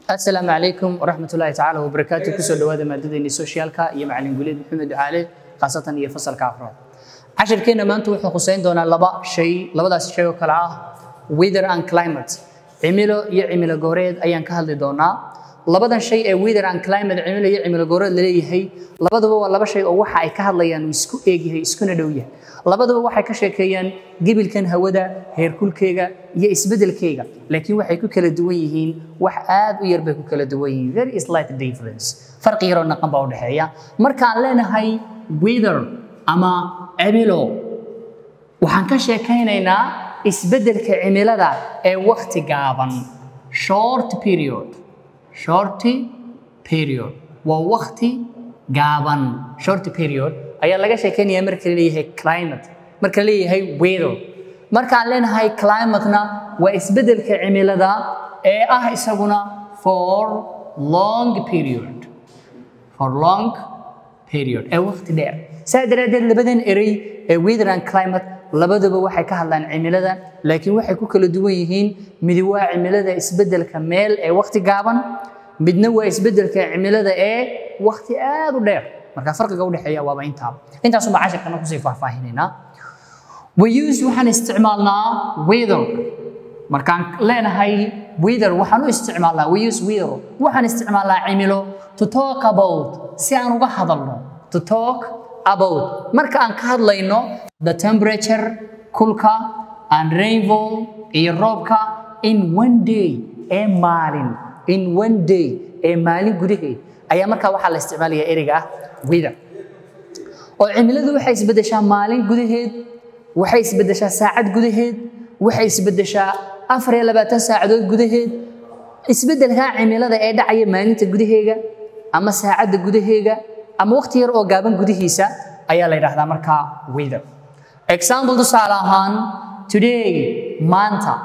asalaamu calaykum waraxmat ullaahi tacaala wabarakaatu kusoo dhawaada maadadeeni socialka iyo macalin guleed maxamed ducaale khaasatan iyo fasalka afraad cashirkeenna maanta wuxuu khuseyn doonaa laba shay labadaas shay oo kale ah weather and climate cimilo iyo cimilo gooreed ayaan ka hadli doonaa labadan shay ee weather and climate cimilo iyo cimilo gooreed laleeyahay labaduba waa laba shay oo waxa ay ka hadlayaan uu isku eegyahay iskuna dhow yahay labaduba waxay ka sheekeeyaan gebilkan hawada heerkulkeega iyo isbedelkeega laakiin waxay ku kala duwan yihiin wax aad u yar bay ku kala duwan yihiin very slight difference farqi yaroo naqan baa u dhexeeya markaan leenahay weather ama cimilo waxaan ka sheekaynaynaa isbedelka cimilada ee wakti gaaban short period short period waa wakti gaaban short period ayaa laga sheekeynaya marka la leeyahay climate marka la leeyahay weather markaan leenahay climatena waa isbedelka cimilada ee ah isaguna for long period for long period ee waqti dheer saa daraaddeed labadan erey ee weather and climate labaduba waxay ka hadlaan cimilada laakiin waxay ku kala duwan yihiin midi waa cimilada isbedelka meel ee waqti gaaban midna waa isbedelka cimilada ee waqti aad u dheer marka farqiga udhexeeya waaba intaa intaasuma cashirkana kusii faahfaahinaynaa we use waxaan isticmaalnaa weather markaan leenahay weather waxaan u isticmaalnaa we use weather waxaan isticmaalnaa cimilo to talk about si aan uga hadalno to talk about marka aan ka hadlayno the temperature kulka and rainfall iyo roobka in one day ee maalin in one day ee maalin gudaheed ayaa markaa waxaa la isticmaalaya ereyga ah weather oo cimiladu waxay isbedeshaa maalin gudaheed waxay isbedeshaa saacad gudaheed waxay isbedeshaa afar iyo labaatan saacadood gudaheed isbedelkaa cimilada ee dhacaya maalinta gudaheega ama saacadda gudaheega ama waqti yar oo gaaban gudihiisa ayaa la yidhaahdaa markaa weather example tusaale ahaan today maanta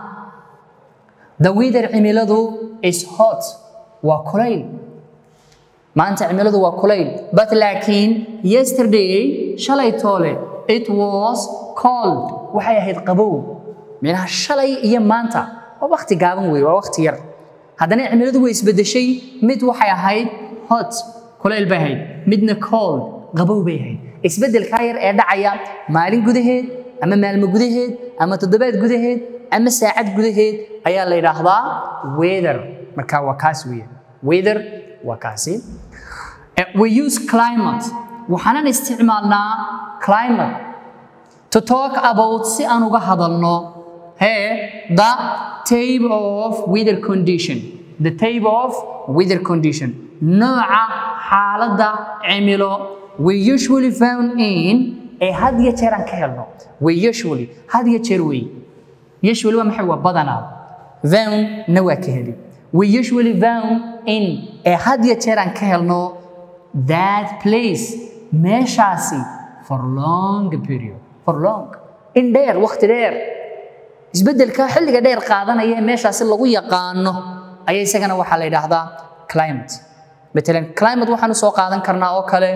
the weather cimiladu is hot waa kulayl maanta cimiladu waa kulayl but laakiin yesterday shalay toole it was cold waxay ahayd qabow minaha shalay iyo maanta waa waqti gaaban weeye waa waqti yar haddana cimiladu way isbedeshay mid waxay ahayd hot kulayl bay ahayd midna cold qabow bay ahayd isbedelkaa yar ee dhacaya maalin gudaheed ama maalmo gudaheed ama toddobaad gudaheed ama saacad gudaheed ayaa la yidhaahdaa weather marka waa kaas weeye weather waa kaasi we use climate waxaanan isticmaalnaa climate to talk about si aan uga hadalno hee the table of weather condition the table of weather condition nooca xaaladda cimilo we usually found in ee had iyo jeer aan ka helno we usually had iyo jeer wey usually waa maxay waa badanaa found na waa ka heli we usually found in ee had iyo jeer aan ka helno that place meeshaasi for long period for long in dheer waqti dheer isbedelka xilliga dheer qaadanaya ee meeshaasi lagu yaqaano ayaa isagana waxaa la yidhaahdaa climate matalan climate waxaan usoo qaadan karnaa oo kale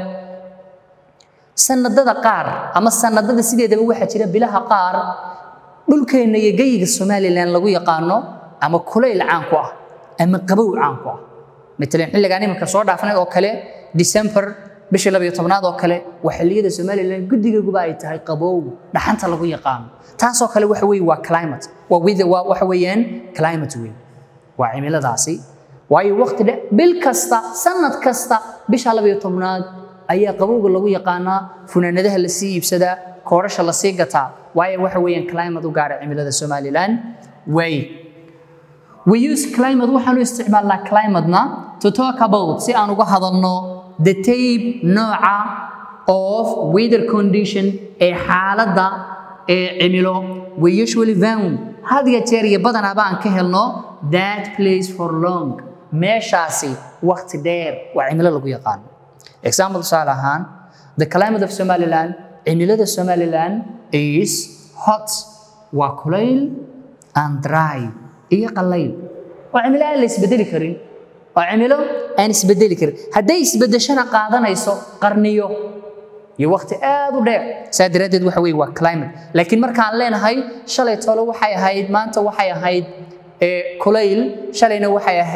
sanadada qaar ama sanadada sideedaba waxaa jira bilaha qaar dhulkeenna iyo geyiga somalilan lagu yaqaano ama kulayl caan ku ah ama qabow caan ku ah matalan xilligaan iminka soo dhaafnay oo kale december bishii labayo tobnaad oo kale waa xilliyada somalilan guddigeeguba ay tahay qabow dhaxanta lagu yaqaano taasoo kale waxa weeye waa climate waa weather waa waxa weeyaan climate wey waa cimiladaasi waayo waqti dhe bil kasta sanad kasta bisha labayo tobnaad ayaa qabowga lagu yaqaanaa funaanadaha la sii iibsadaa koorasha la sii gataa waayo waxa weeyaan climate u gaara cimilada somalilan way we use climate waxaanu isticmaalnaa climatena to talk about si aan uga hadalno the tape nooca of weather condition ee xaaladda ee cimilo we usually found had iyo jeer iyo badanaaba aan ka helno that place for long meeshaasi waqti dheer waa cimilo lagu yaqaano example tusaale ahaan the climate of somaliland cimilada somaliland is hot waa kulayl and dry iyo qalayl waa cimilo aan la isbedeli karin waa cimilo aan isbedeli karin hadday isbedeshana qaadanayso qarniyo iyo waqti aad u dheer saa daraaddeed waxa weeye waa climate laakiin markaan leenahay shalay tolo waxay ahayd maanta waxay ahayd kulayl shalayna waxay ahayd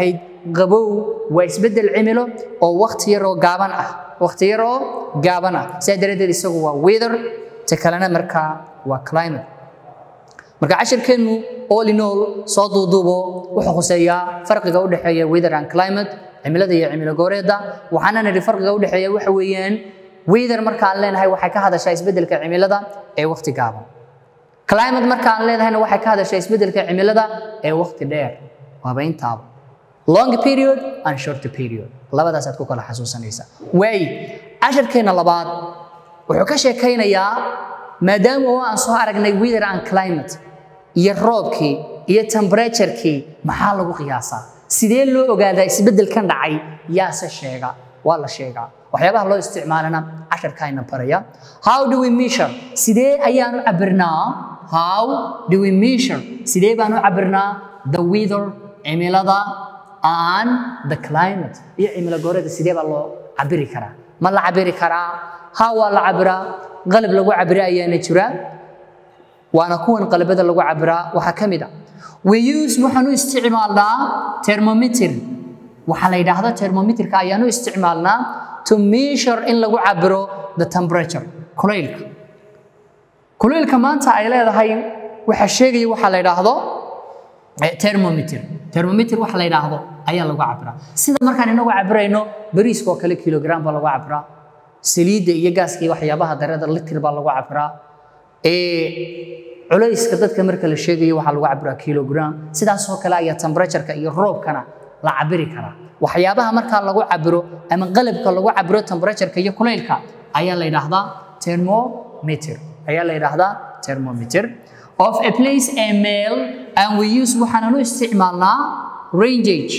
qabow waa isbeddel cimilo oo waqti yar oo gaaban ah waqti yar oo gaaban ah sidaa daraaddeed isagu waa weather ta kalena markaa waa climate marka cashirkeennu all in all soo duuduubo wuxuu khuseeyaa farqiga u dhexeeya weather and climate cimilada iyo cimilo gooreedda waxaana nidhi farqiga u dhexeeya waxa weeyaan weather markaan leenahay waxay ka hadashaa isbeddelka cimilada ee waqti gaaban climate markaan leenahayna waxay ka hadashaa isbeddelka cimilada ee waqti dheer waaba intaaba long period and short period labadaasaad ku kala xasuusanaysaa waay cashirkeenna labaad wuxuu ka sheekaynayaa maadaama oo aan soo aragnay weather and climate iyo roobkii iyo temperaturekii maxaa lagu qiyaasaa sidee loo ogaadaa isbeddelkan dhacay yaase sheega waa la sheegaa waxyaabaha loo isticmaalana casharkaayna baraya how do we measure sidee ayaanu cabirnaa how do we measure sidee baanu cabirnaa the weather cimilada and the climate iyo cimilo gooreeda sidee baa loo cabiri karaa ma la cabiri karaa ha waa la cabiraa qalab lagu cabira ayaana jira waana kuwan qalabada lagu cabiraa waxaa ka mid a we use waxaan u isticmaalnaa thermometer waxaa la yidhaahdo thermometerka ayaan u isticmaalnaa to measure in lagu cabiro the temperature kulaylka kulaylka maanta ay leedahay waxaa sheegaya waxaa la yidhaahdo thermometer thermometer waxa la yidhaahdo ayaa lagu cabiraa sida markaan inagu cabirayno bariiska oo kale kilogram baa lagu cabiraa saliidda iyo gaaska iyo waxyaabaha darada litir baa lagu cabiraa culayska dadka marka la sheegayo waxaa lagu cabiraa kilogram sidaasoo kale ayaa temperatureka iyo roobkana la cabiri karaa waxyaabaha markaa lagu cabiro ama qalabka lagu cabiro temperatureka iyo kulaylka ayaa la yidhaahdaa thermometer ayaa la yidhaahdaa thermometer of a place a male and we use waxaanan u isticmaalnaa rangage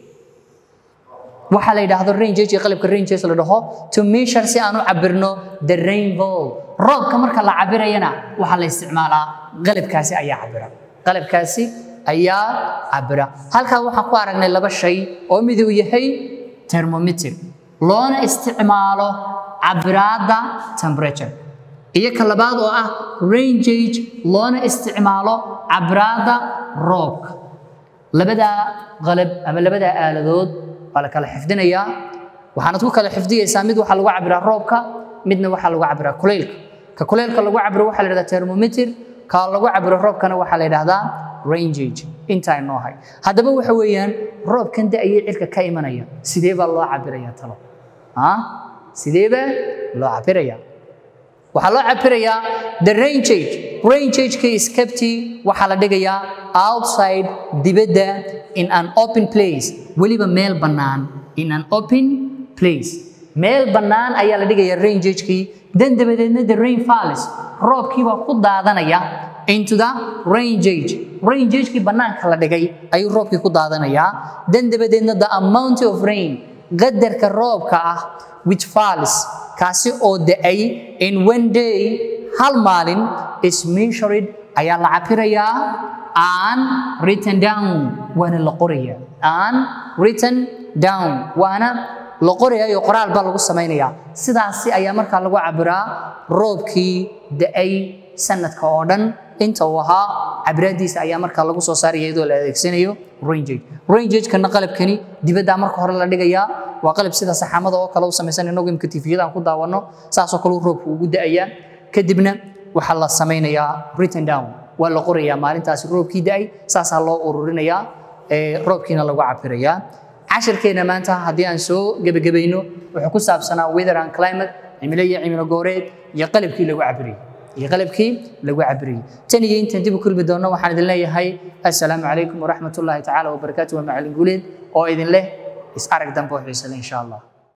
waxaa la yidhaahdo rangage iyo qalabka ranges la dhaho to measure si aan u cabirno the rainfall roobka marka la cabirayana waxaa la isticmaalaa qalabkaasi ayaa cabira qalabkaasi ayaa cabira halkaa waxaan ku aragnay laba shay oo mid uu yahay thermometer loona isticmaalo cabiraadda temperature iyo ka labaad oo ah rangage loona isticmaalo cabiraadda roobka labadaa qalab ama labadaa aaladood waa la kala xifdinayaa waxaanad ku kala xifdiyeysaa mid waxaa lagu cabiraa roobka midna waxaa lagu cabiraa kulaylka ka kulaylka lagu cabiro waxaa la yidhahdaa thermometer ka lagu cabiro roobkana waxaa la yidhahdaa rangage intaa inoo hay haddaba waxa weeyaan roobkan da-ayay cirka ka imanaya sidee baa loo cabirayaa talo sidee baa loo cabirayaa waxaa loo cabirayaa the rangage rangageka iskabti waxaa la dhigayaa outside dibadda in an open place weliba meel bannaan in an open place meel bannaan ayaa la dhigayaa rangagekii dan dabadeedna the rain falls roobkii baa ku daadanaya into the rangage rangagekii bannaanka la dhigay ayuu roobkii ku daadanayaa dan dabadeedna the amount of rain qadarka roobka ah which falls kaasi oo da-ay in one day hal maalin is measured ayaa la cabirayaa and written down waana la qorayaa and written down waana la qorayaa iyo qoraal baa lagu samaynayaa sidaasi ayaa markaa lagu cabiraa roobkii da-ay sanadka oo dhan inta uu ahaa cabiraadiisa ayaa markaa lagu soo saaraya iyadoo la adeegsanayo rangage rangagekana qalabkani dibaddaa marka hore la dhigayaa waa qalab sida saxaamada oo kale u samaysan inagu imka tifiyada aan ku daawanno saasoo kale roobku ugu da-ayaa kadibna waxaa la samaynayaa written down waa la qorayaa maalintaasi roobkii da-ay saasaa loo ururinayaa roobkiina lagu cabirayaa cashirkeena maanta haddii aan soo gebagabayno wuxuu ku saabsanaa weather and climate cimilo iyo cimilo gooreed iyo qalabkii lagu cabirayay iyo qalabkii lagu cabirayay tan iyo intaan dib u kulmi doonno waxaan idin leeyahay assalaamu calaykum waraxmat ullaahi tacaala wabarakaatu waa macalin guuleed oo idin leh is arag dambe oo xiisale insha allah